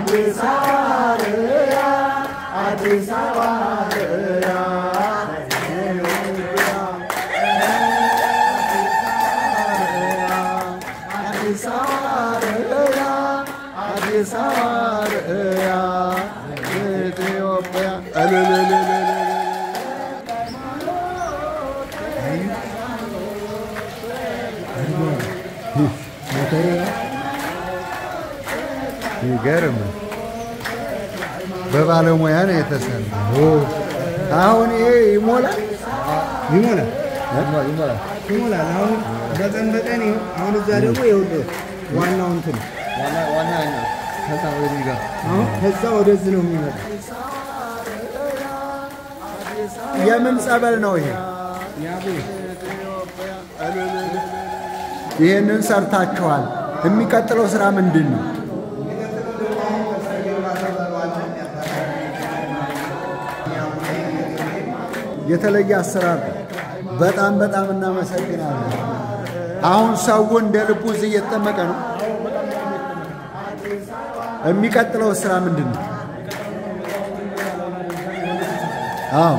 አዲስ አበባ አዲስ አበባ አዲስ አበባ አዲስ አበባ ኢትዮጵያ እልልልልልል ይገርም በባለሙያ ነው የተሰራው። አሁን ይሄ ይሞላል ይሞላል ይሞላል ይሞላል። አሁን በቀን በቀን ይኸው አሁን እዛ ደግሞ ይኸውልህ ዋናው እንትን ዋና ከዛ ወደዚህ ጋር አሁን ከዛ ወደዚህ ነው የሚመጣ የምን ጸበል ነው ይሄ? ያቡ ይህንን ሰርታችኋል። የሚቀጥለው ስራ ምንድን ነው? የተለየ አሰራር ነው። በጣም በጣም እናመሰግናለን። አሁን ሰው እንደ ልቡ እዚህ እየተጠመቀ ነው። የሚቀጥለው ስራ ምንድን ነው? አዎ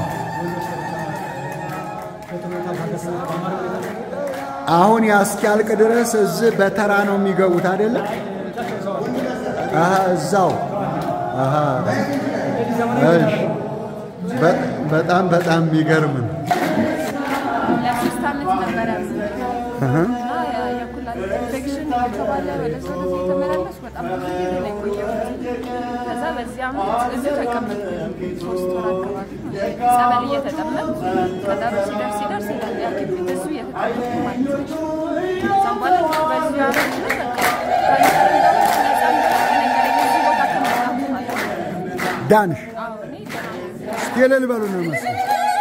አሁን ያስኪያልቅ ድረስ እዚህ በተራ ነው የሚገቡት አይደለም? አሀ እዛው አሀ እሺ። በ- በጣም በጣም የሚገርም ነው። ለሶስት ዓመት ነበረ እና የኩላሊት ኢንፌክሽን ከተባለ ወደ ሰው የተመላለስ በጣም ብዙ ጊዜ ነው የቆየሁት። ከዛ በዚህ ዓመት እዚሁ ተቀመጥኩ ሶስት ወር አካባቢ ማለት ነው። ጸበል እየተጠመቅኩ ቀጠሮ ሲደርስ ሲደርስ ይላል ሐኪም ቤት እዚሁ እየተጠመቅኩ ማለት ነው። ከዛም በኋላ በዚሁ ዓመት ነው በቃ ካንሰር እንዳለ ነፃ ነገረኝ እዚህ ቦታ ከመጣሁ ማለት ነው። ዳንሽ አዎ እኔ ደህና ነኝ። እስቲ እልል በሉ ነው መሰለኝ።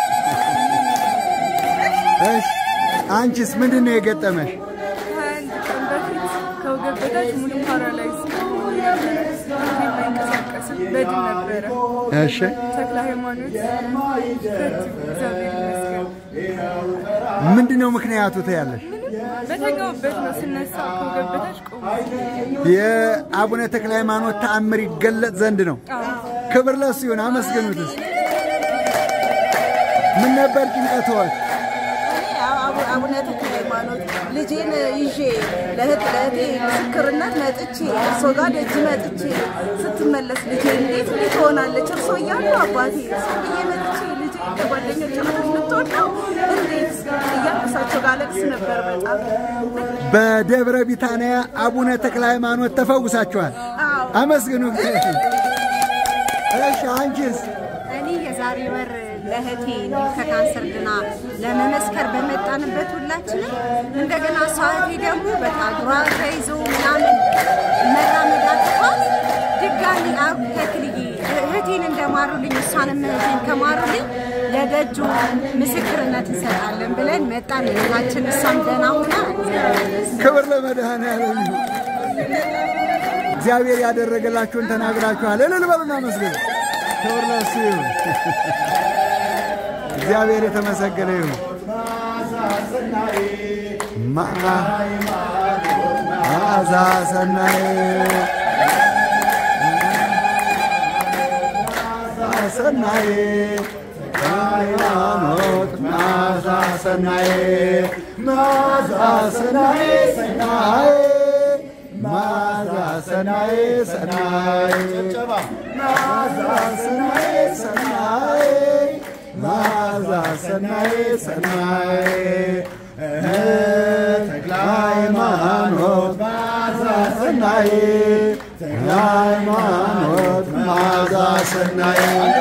እሺ አንቺስ ምንድን ነው የገጠመሽ? ከአንድ ቀን በፊት ከወገብ በታች ሙሉ ፓራላይዝ ሆኜ ነበረ። የማይንቀሳቀስም በድን ነበረ። እሺ ተክለ ሃይማኖት ረት እግዚአብሔር ይመስገን። ምንድን ነው ምክንያቱ ትያለሽ? በተኛውበት ነው ስነሳ ከወገብ በታች ቆሙ። የአቡነ ተክለ ሃይማኖት ተአምር ይገለጥ ዘንድ ነው። ክብር ለሱ ይሁን። አመስግኑትስ። ምን ነበር ጭንቀትዎት? እኔ አቡ- አቡነ ተክለ ሃይማኖት ልጄን ይዤ ለእህት ለእህቴ ምስክርነት መጥቼ እርሶ ጋር ደጅ መጥቼ ስትመለስ ልጄ እንዴት እንዴት ትሆናለች እርሶ እያሉ አባቴ እርሶ ብዬ መጥቼ ልጄ ከጓደኞች ልጅ ልትወደው እንዴት እያልኩ እሳቸው ጋር አለቅስ ነበር በጣም በደብረ ቢታንያ አቡነ ተክለ ሃይማኖት ተፈውሳችኋል። አዎ አመስግኑ እግዚአብሔር። እሺ አንቺስ? እኔ የዛሬ ወር ለእህቴ እንዲሁ ከካንሰር ድና ለመመስከር በመጣንበት ሁላችንም እንደገና እሷ እህቴ ደግሞ በቃ እግሯ ተይዞ ምናምን መራመድ አቅቷት ድጋሚ አብ ተክልዬ እህቴን እንደማሩልኝ እሷንም እህቴን ከማሩልኝ ለደጁ ምስክርነት እንሰጣለን ብለን መጣን። እህታችን እሷም ደህና ሆና ክብር ለመድኃኔዓለም ይሁን። እግዚአብሔር ያደረገላችሁን ተናግራችኋል። እልል በሉና መስግኑ። ክብር ለእሱ ይሁን። እግዚአብሔር የተመሰገነ ይሁን። መዓዛ ሰናይ ሰናይ ሃይማኖት መዓዛ ሰናይ መዓዛ ሰናይ ሰናይ መዓዛ ሰናይ ሰናይ መዓዛ ሰናይ ሰናይ መዓዛ ሰናይ ሰናይ ተክለ ሃይማኖት መዓዛ ሰናይ ተክለ ሃይማኖት መዓዛ ሰናይ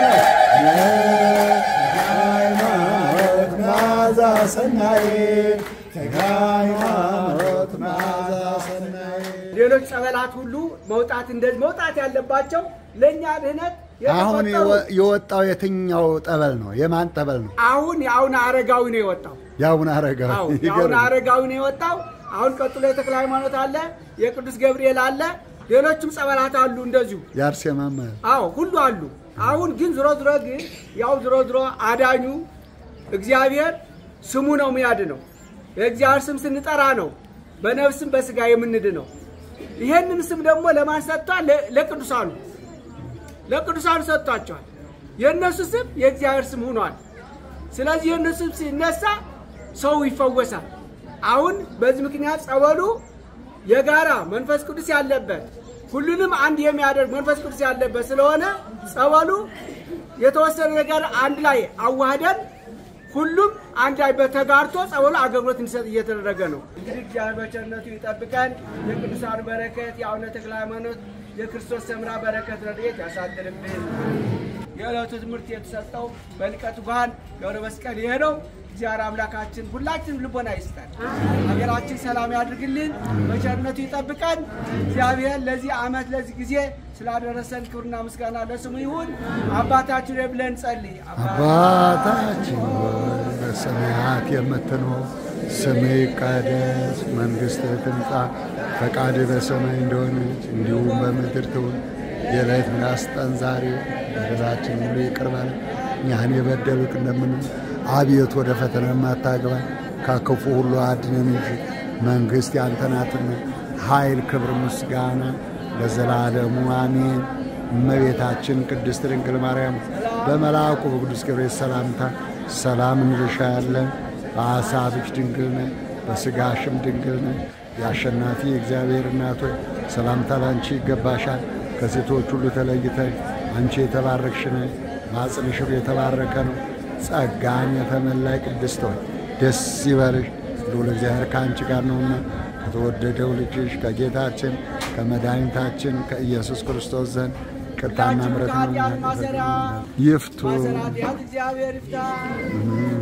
ሃይማኖት መዓዛ ሰናይ ተክለ ሃይማኖት መዓዛ ሰናይ ሌሎች ጸበላት ሁሉ መውጣት እንደዚህ መውጣት ያለባቸው ለእኛ ድህነት አሁን የተቆጠሩ የወ- የወጣው የትኛው ጠበል ነው? የማን ጠበል ነው? አሁን የአሁን አረጋዊ ነው የወጣው። የአቡነ አረጋዊ አዎ የአሁን ይገርም። አረጋዊ ነው የወጣው። አሁን ቀጥሎ የተክለ ሃይማኖት አለ፣ የቅዱስ ገብርኤል አለ፣ ሌሎችም ጸበላት አሉ እንደዚሁ። የአርሴማማ አዎ ሁሉ አሉ። አሁን ግን ዝሮ ዝሮ ግን ያው ዝሮ ዝሮ አዳኙ እግዚአብሔር ስሙ ነው የሚያድነው። የእግዚአብሔር ስም ስንጠራ ነው በነፍስም በስጋ የምንድነው። ይሄንን ስም ደግሞ ለማን ሰጥቷል? ለ- ለቅዱሳኑ ለቅዱሳኑ ሰጥቷቸዋል። የእነሱ ስም የእግዚአብሔር ስም ሆኗል። ስለዚህ የእነሱ ስም ሲነሳ ሰው ይፈወሳል። አሁን በዚህ ምክንያት ጸበሉ የጋራ መንፈስ ቅዱስ ያለበት ሁሉንም አንድ የሚያደርግ መንፈስ ቅዱስ ያለበት ስለሆነ ጸበሉ የተወሰነ ነገር አንድ ላይ አዋህደን ሁሉም አንድ ላይ በተጋርቶ ጸበሉ አገልግሎት እንዲሰጥ እየተደረገ ነው። እንግዲህ እግዚአብሔር በቸርነቱ ይጠብቀን። የቅዱሳን በረከት የአቡነ ተክለ ሃይማኖት የክርስቶስ ሰምራ በረከት ረድኤት ያሳድርብን። የዕለቱ ትምህርት የተሰጠው በሊቀቱ ካህን ገብረ መስቀል ይሄ ነው። እግዚአብሔር አምላካችን ሁላችንም ልቦና ይስጠን፣ ሀገራችን ሰላም ያድርግልን፣ በቸርነቱ ይጠብቀን። እግዚአብሔር ለዚህ ዓመት ለዚህ ጊዜ ስላደረሰን ክብርና ምስጋና ለስሙ ይሁን። አባታችን ሆይ ብለን ጸልይ። አባታችን ሆይ በሰማያት የምትኖር ስምህ ይቀደስ፣ መንግሥትህ ትምጣ፣ ፈቃድህ በሰማይ እንደሆነች እንዲሁም በምድር ትሁን። የዕለት ምናስ ስጠን ዛሬ፣ በደላችን ሁሉ ይቅር በለን እኛን የበደሉት እንደምንል አቤቱ ወደ ፈተና የማታግባን ከክፉ ሁሉ አድነን እንጂ መንግሥት ያንተ ናትና ኃይል፣ ክብር፣ ምስጋና ለዘላለሙ አሜን። እመቤታችን ቅድስት ድንግል ማርያም በመልአኩ በቅዱስ ገብርኤል ሰላምታ ሰላም እንልሻለን። በሐሳብሽ ድንግል ነሽ፣ በሥጋሽም ድንግል ነሽ። የአሸናፊ እግዚአብሔር እናት ሆይ ሰላምታ ላንቺ ይገባሻል። ከሴቶች ሁሉ ተለይተሽ አንቺ የተባረክሽ ነሽ፣ ማኅፀንሽም የተባረከ ነው። ጸጋን የተመላይ ቅድስት ሆይ ደስ ይበልሽ፣ ልዑል እግዚአብሔር ከአንቺ ጋር ነውና ከተወደደው ልጅሽ ከጌታችን ከመድኃኒታችን ከኢየሱስ ክርስቶስ ዘንድ ይቅርታና ምሕረት ነው ማሰሪያ ይፍቱ ማሰሪያ እግዚአብሔር ይፍታ።